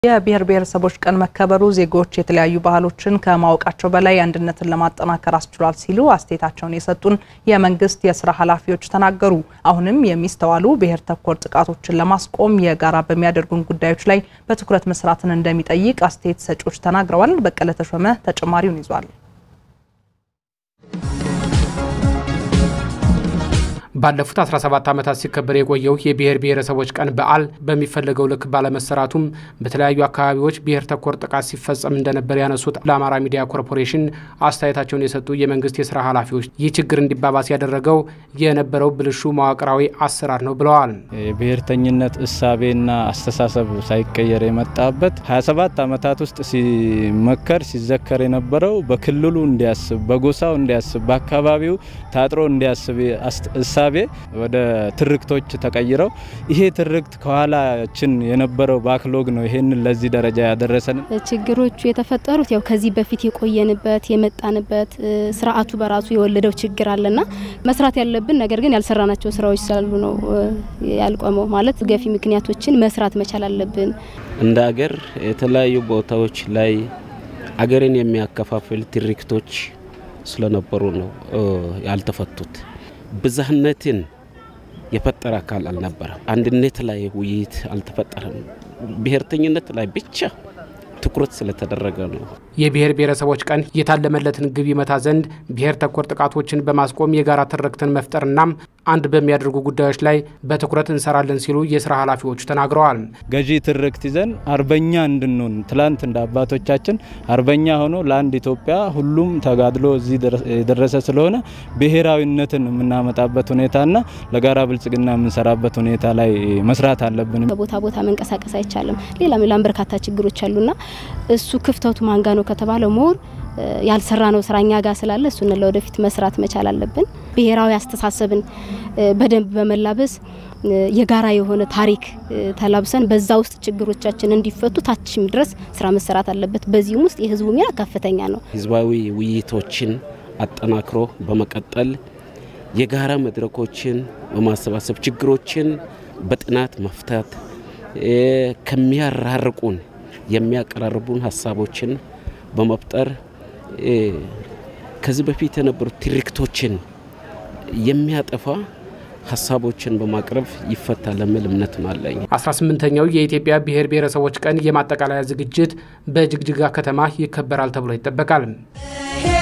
የብሔር ብሔረሰቦች ቀን መከበሩ ዜጎች የተለያዩ ባህሎችን ከማወቃቸው በላይ አንድነትን ለማጠናከር አስችሏል ሲሉ አስተያየታቸውን የሰጡን የመንግስት የስራ ኃላፊዎች ተናገሩ። አሁንም የሚስተዋሉ ብሔር ተኮር ጥቃቶችን ለማስቆም የጋራ በሚያደርጉን ጉዳዮች ላይ በትኩረት መስራትን እንደሚጠይቅ አስተያየት ሰጪዎች ተናግረዋል። በቀለ ተሾመ ተጨማሪውን ይዟል። ባለፉት 17 ዓመታት ሲከበር የቆየው የብሔር ብሔረሰቦች ቀን በዓል በሚፈለገው ልክ ባለመሰራቱም በተለያዩ አካባቢዎች ብሔር ተኮር ጥቃት ሲፈጸም እንደነበር ያነሱት ለአማራ ሚዲያ ኮርፖሬሽን አስተያየታቸውን የሰጡ የመንግስት የስራ ኃላፊዎች ይህ ችግር እንዲባባስ ያደረገው የነበረው ብልሹ መዋቅራዊ አሰራር ነው ብለዋል። የብሔርተኝነት እሳቤና አስተሳሰብ ሳይቀየር የመጣበት 27 ዓመታት ውስጥ ሲመከር ሲዘከር የነበረው በክልሉ እንዲያስብ፣ በጎሳው እንዲያስብ፣ በአካባቢው ታጥሮ እንዲያስብ እሳቤ ወደ ትርክቶች ተቀይረው ይሄ ትርክት ከኋላችን የነበረው ባክሎግ ነው ይሄንን ለዚህ ደረጃ ያደረሰን። ችግሮቹ የተፈጠሩት ያው ከዚህ በፊት የቆየንበት የመጣንበት ስርዓቱ በራሱ የወለደው ችግር አለና መስራት ያለብን ነገር ግን ያልሰራናቸው ስራዎች ስላሉ ነው ያልቆመው። ማለት ገፊ ምክንያቶችን መስራት መቻል አለብን። እንደ አገር የተለያዩ ቦታዎች ላይ አገርን የሚያከፋፍል ትርክቶች ስለነበሩ ነው ያልተፈቱት። ብዝሃነትን የፈጠረ አካል አልነበረም። አንድነት ላይ ውይይት አልተፈጠረም። ብሔርተኝነት ላይ ብቻ ትኩረት ስለተደረገ ነው። የብሔር ብሔረሰቦች ቀን የታለመለትን ግብ ይመታ ዘንድ ብሔር ተኮር ጥቃቶችን በማስቆም የጋራ ትርክትን መፍጠርና አንድ በሚያደርጉ ጉዳዮች ላይ በትኩረት እንሰራለን ሲሉ የስራ ኃላፊዎቹ ተናግረዋል። ገዢ ትርክት ይዘን አርበኛ እንድንሆን ትላንት እንደ አባቶቻችን አርበኛ ሆኖ ለአንድ ኢትዮጵያ ሁሉም ተጋድሎ እዚህ የደረሰ ስለሆነ ብሔራዊነትን የምናመጣበት ሁኔታና ለጋራ ብልጽግና የምንሰራበት ሁኔታ ላይ መስራት አለብን። ከቦታ ቦታ መንቀሳቀስ አይቻልም። ሌላም ሌላም በርካታ ችግሮች አሉና እሱ ክፍተቱ ማንጋ ነው ከተባለ ሞር ያልሰራ ነው ስራ እኛ ጋር ስላለ እሱን ለወደፊት መስራት መቻል አለብን። ብሔራዊ አስተሳሰብን በደንብ በመላበስ የጋራ የሆነ ታሪክ ተላብሰን በዛ ውስጥ ችግሮቻችን እንዲፈቱ ታችም ድረስ ስራ መሰራት አለበት። በዚህም ውስጥ የህዝቡ ሚና ከፍተኛ ነው። ህዝባዊ ውይይቶችን አጠናክሮ በመቀጠል የጋራ መድረኮችን በማሰባሰብ ችግሮችን በጥናት መፍታት ከሚያራርቁን የሚያቀራርቡን ሀሳቦችን በመፍጠር ከዚህ በፊት የነበሩ ትርክቶችን የሚያጠፋ ሀሳቦችን በማቅረብ ይፈታል የሚል እምነት አለኝ። 18ኛው የኢትዮጵያ ብሔር ብሔረሰቦች ቀን የማጠቃለያ ዝግጅት በጅግጅጋ ከተማ ይከበራል ተብሎ ይጠበቃል።